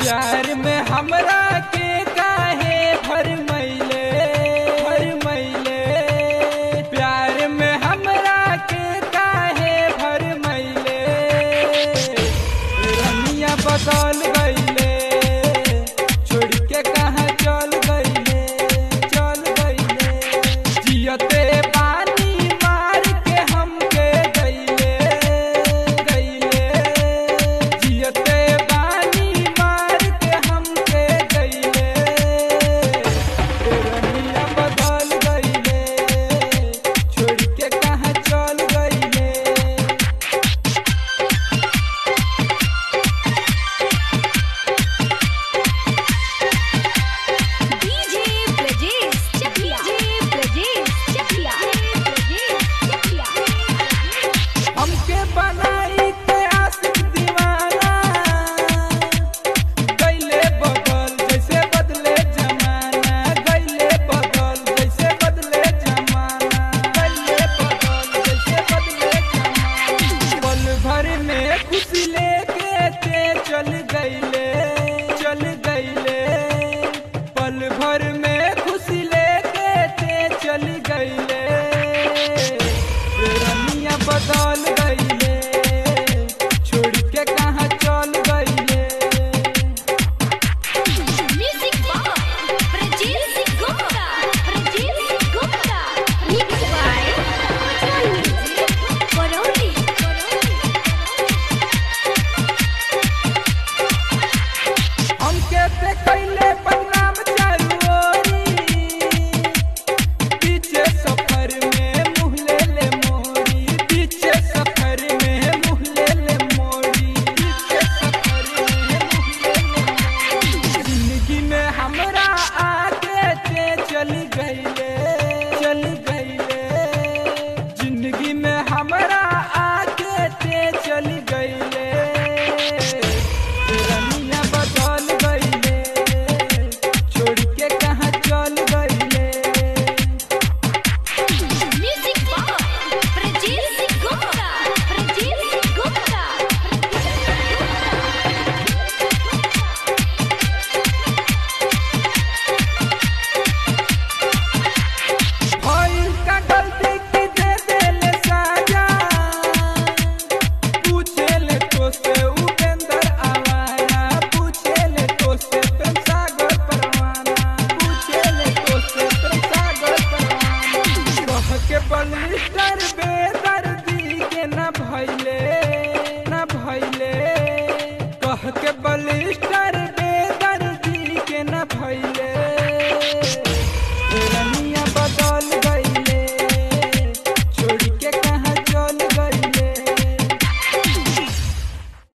प्यार में हमरा के काहे भर मैले भर मैले प्यार में हमरा के काहे भर मैले रनिया बदल गईले छोड़ के कहाँ चल गईले चल गईले जियते पानी मार के हमके गईले गईले जियते पानी मार के हमके गईले रनिया बदल गईले छोड़ के कहाँ चल गईले डीजे ब्रजेश चकिया डीजे ब्रजेश चकिया ब्रजेश चकिया हमके बनाई के आशिक दीवाना गईले बदल जैसे बदले जमाना गईले बदल जैसे बदले जमाना गईले बदल जैसे बदले जमाना पल भर में खुशी ले